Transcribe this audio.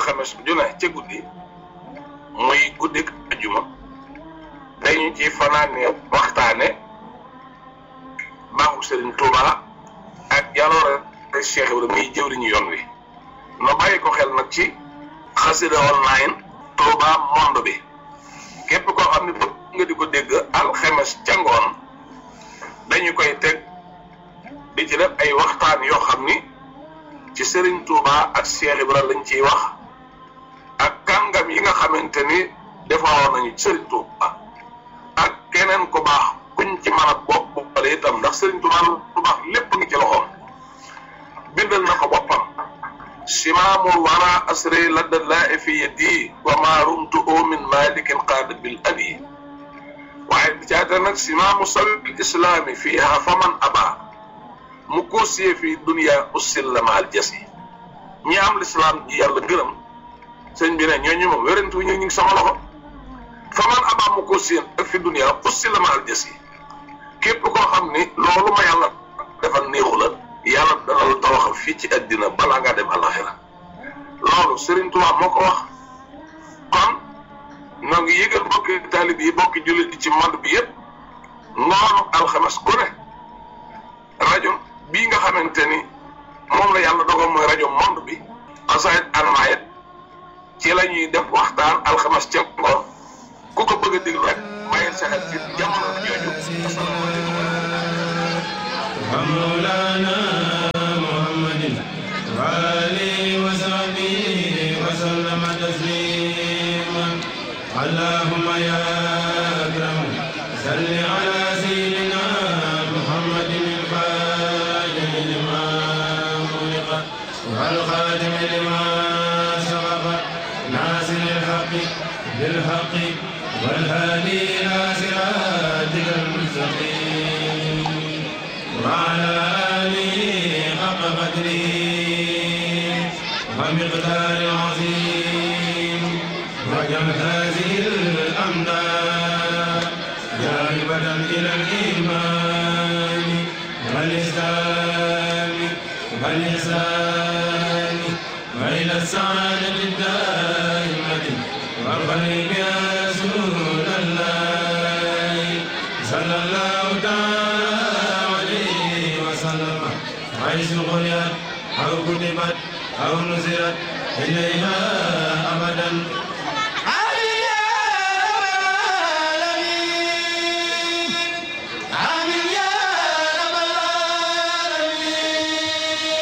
alxames ju ne ca guddi muy guddik ajuma dañu ci fanaane waxtaane baaxu Serigne Touba ak jaloore Cheikh Ibrahima muy jëwriñu yoon wi no bàyyi ko xel nag ci xasida online Touba monde bi képp koo xam ne bëgg nga di ko dégg alxames ca ngoon dañu koy teg di ci def ay waxtaan yoo xam ni ci Serigne Touba ak Cheikh Ibrahima lañ ciy wax ak kàngam yi nga xamante ni defaroon nañu Serigne Touba ak keneen ku baax kuñ ci mën a bopp boppale itam ndax Serigne Touba lu baax lépp ngi ci loxoom bindal na ko boppam simaamul wara asri ladda laa fi yadi wa ma rumtu min malikin qaada bil abi waaye bi caata nag simaamu sabil islaami fiiha faman aba mu koosiyee fii dunia usillamaal jasi ñi am lislaam ji yàlla gërëm sëñ bi ne ñooñu moom wérantu ñu ngi sama loxo faman aba mu koosiyee ak fi dunia usillamaal jasi képp koo xam ni loolu ma yàlla defal néexu la yàlla dana la tawaxal fii ci àddina balaa ngaa dem alaxira loolu Serigne Touba moo ko wax kon noo ngi yëgal bokki taalib yi bokki jullit yi ci monde bi yëpp ngoonu alxames ku ne rajo bii nga xamante ni moom la yàlla dogal mooy rajo monde bi asayit almayet ci la ñuy def waxtaan alxames ca ngoon ku ko bëgg a déglu rek bàyyil sa xel ci jamono jooju مولانا محمد وآله وصحبه وسلم تسليما اللهم يا أكرم صل على سيدنا محمد الفاتح لما خلق والخاتم لما سبق ناصر الحق بالحق والهادي إلى صراطك المستقيم وعلى آله حق قدره ومقدار عظيم وجل هذه الأمداد جالبة إلى الإيمان والإسلام والإحسان وإلى السعادة الدائمة والخير يا رسول الله صلى الله تعالى وسلم حيث قرئت أو كتبت أو نزلت إليها أبدا